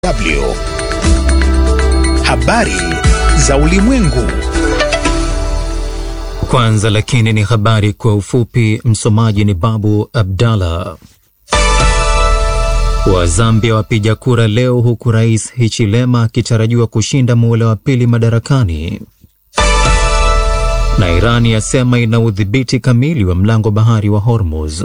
W. Habari za ulimwengu. Kwanza lakini ni habari kwa ufupi. Msomaji ni Babu Abdallah. Wa Zambia wapiga kura leo huku Rais Hichilema akitarajiwa kushinda muhula wa pili madarakani. Na Irani yasema ina udhibiti kamili wa mlango bahari wa Hormuz.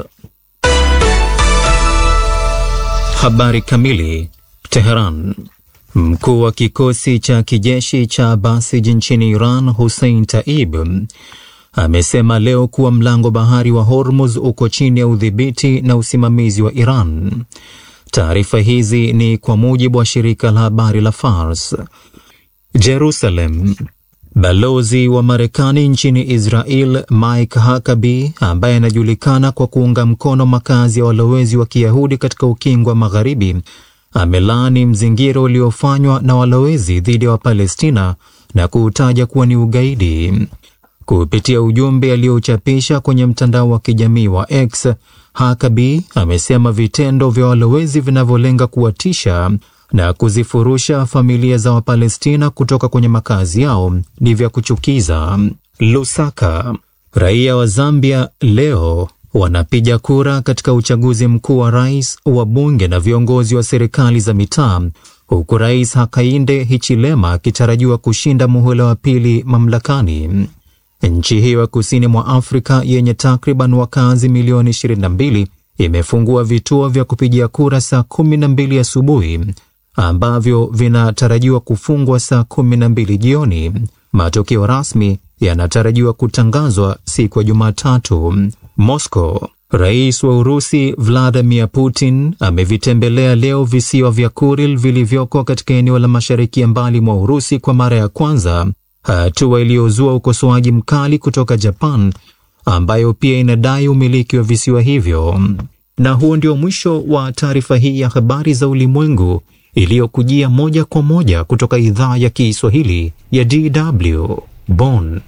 Habari kamili. Teheran. Mkuu wa kikosi cha kijeshi cha Basij nchini Iran, Hussein Taib, amesema leo kuwa mlango bahari wa Hormuz uko chini ya udhibiti na usimamizi wa Iran. Taarifa hizi ni kwa mujibu wa shirika la habari la Fars. Jerusalem. Balozi wa Marekani nchini Israel Mike Huckabee, ambaye anajulikana kwa kuunga mkono makazi ya walowezi wa Kiyahudi katika ukingo wa Magharibi, amelaani mzingiro uliofanywa na walowezi dhidi ya Wapalestina na kuutaja kuwa ni ugaidi. Kupitia ujumbe aliochapisha kwenye mtandao wa kijamii wa X, Huckabee amesema vitendo vya walowezi vinavyolenga kuwatisha na kuzifurusha familia za Wapalestina kutoka kwenye makazi yao ni vya kuchukiza. Lusaka. Raia wa Zambia leo wanapiga kura katika uchaguzi mkuu wa rais, wa bunge na viongozi wa serikali za mitaa, huku Rais Hakainde Hichilema akitarajiwa kushinda muhula wa pili mamlakani. Nchi hiyo ya kusini mwa Afrika yenye takriban wakazi milioni 22 imefungua vituo vya kupigia kura saa 12 asubuhi ambavyo vinatarajiwa kufungwa saa 12 jioni. Matokeo rasmi yanatarajiwa kutangazwa siku ya Jumatatu. Moscow. Rais wa Urusi Vladimir Putin amevitembelea leo visiwa vya Kuril vilivyoko katika eneo la mashariki ya mbali mwa Urusi kwa mara ya kwanza, hatua iliyozua ukosoaji mkali kutoka Japan ambayo pia inadai umiliki wa visiwa hivyo. Na huo ndio mwisho wa taarifa hii ya habari za ulimwengu iliyokujia moja kwa moja kutoka idhaa ya Kiswahili ya DW Bonn.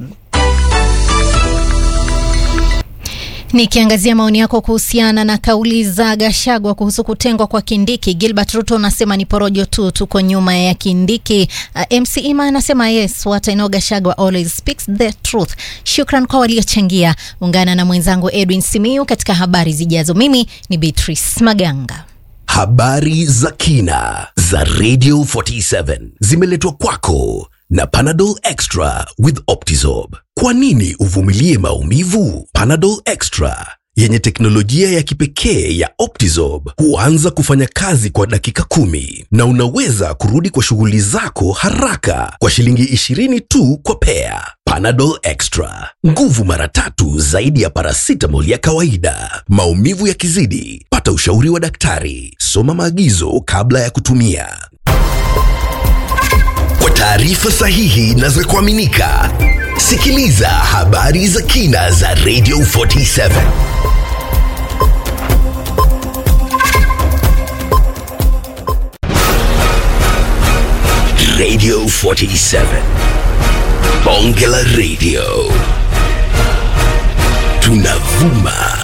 Nikiangazia maoni yako kuhusiana na kauli za Gashagwa kuhusu kutengwa kwa Kindiki, Gilbert Ruto anasema ni porojo tu, tuko nyuma ya Kindiki. Uh, MC Ima anasema yes, what I know Gashagwa always speaks the truth. Shukran kwa waliochangia. Ungana na mwenzangu Edwin Simiu katika habari zijazo. Mimi ni Beatrice Maganga. Habari za kina za Radio 47 zimeletwa kwako na Panadol Extra with Optizorb. Kwa nini uvumilie maumivu? Panadol Extra yenye teknolojia ya kipekee ya Optizorb huanza kufanya kazi kwa dakika kumi na unaweza kurudi kwa shughuli zako haraka kwa shilingi 20 tu kwa pea. Panadol Extra, nguvu mara tatu zaidi ya paracetamol ya kawaida. Maumivu yakizidi, pata ushauri wa daktari. Soma maagizo kabla ya kutumia. Kwa taarifa sahihi na za kuaminika, sikiliza habari za kina za Radio 47. Radio 47. Bonge la Radio. Tunavuma